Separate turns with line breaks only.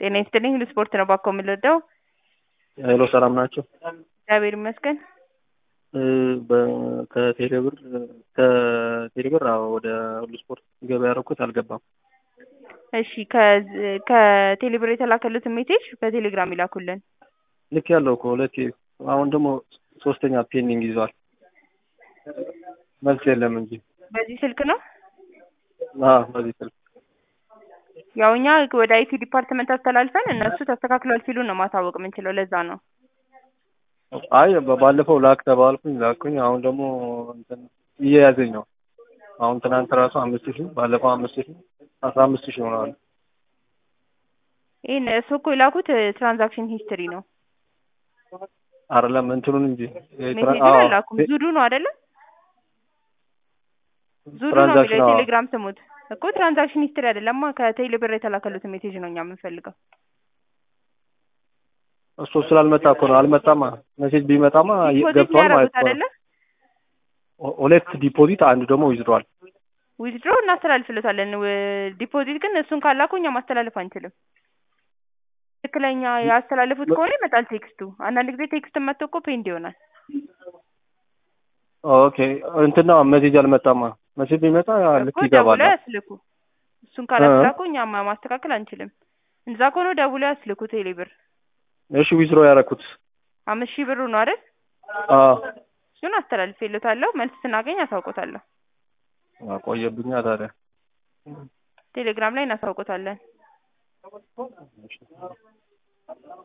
ጤና ይስጥልኝ ሁሉ ስፖርት ነው ባኮ የምንወደው።
ሄሎ ሰላም ናቸው።
እግዚአብሔር ይመስገን።
ከቴሌብር ከቴሌብር አዎ ወደ ሁሉ ስፖርት ገበያ ያደረኩት አልገባም።
እሺ ከዝ- ከቴሌብር የተላከሉትን ሜሴጅ በቴሌግራም ይላኩልን።
ልክ ያለው እኮ ሁለቴ አሁን ደግሞ ሶስተኛ ፔንዲንግ ይዟል። መልስ የለም እንጂ
በዚህ ስልክ ነው
አዎ በዚህ ስልክ
ያው እኛ ወደ አይቲ ዲፓርትመንት አስተላልፈን እነሱ ተስተካክሏል ሲሉ ነው ማሳወቅ የምንችለው። ለዛ ነው
አይ ባለፈው ላክ ተባልኩኝ ላኩኝ። አሁን ደግሞ እንትን እየያዘኝ ነው። አሁን ትናንት ራሱ አምስት ሺህ ባለፈው አምስት ሺህ አስራ አምስት ሺህ ሆነዋል።
ይህን እሱ እኮ የላኩት ትራንዛክሽን ሂስትሪ ነው።
አይደለም እንትኑን እንጂ
ሜሴጁን አላኩም። ዙዱ ነው አይደለም? ዙዱ ነው የሚለው
ትራንዛክሽን አዎ።
የቴሌግራም ስሙት እኮ ትራንዛክሽን ሂስትሪ አይደለማ። ከቴሌብር የተላከሉትን ሜሴጅ ነው እኛ የምንፈልገው።
እሱ ስላልመጣ እኮ ነው። አልመጣማ። ሜሴጅ ቢመጣማ
ዲፖዚት
ገብቷል ማለት
ያደረጉት
ነው።
አይደለ?
ሁለት ዲፖዚት አንዱ ደግሞ ዊዝድሯል።
ዊዝድሮ እናስተላልፍለታለን። ዲፖዚት ግን እሱን ካላኩ እኛ ማስተላለፍ አንችልም። ትክክለኛ ያስተላለፉት ከሆነ ይመጣል ቴክስቱ። አንዳንድ ጊዜ ቴክስት መጥቶ እኮ ፔንድ ይሆናል።
ኦኬ እንትና ሜሴጅ አልመጣማ። ሜሴጅ ቢመጣ ልክ
እኮ
ይገባል።
ደውለው ያስልኩ። እሱን ካላስላኩ እኛ ማ- ማስተካከል አንችልም። እንደዛ ከሆነ ደውለው ያስልኩ። ቴሌብር
እሺ ዊዝድሮ ያደረኩት
አምስት ሺህ ብሩ ነው አይደል?
አዎ
እሱን አስተላልፌለታለሁ። መልስ ስናገኝ አሳውቆታለሁ።
ቆየብኛ ታዲያ
ቴሌግራም ላይ እናሳውቆታለን።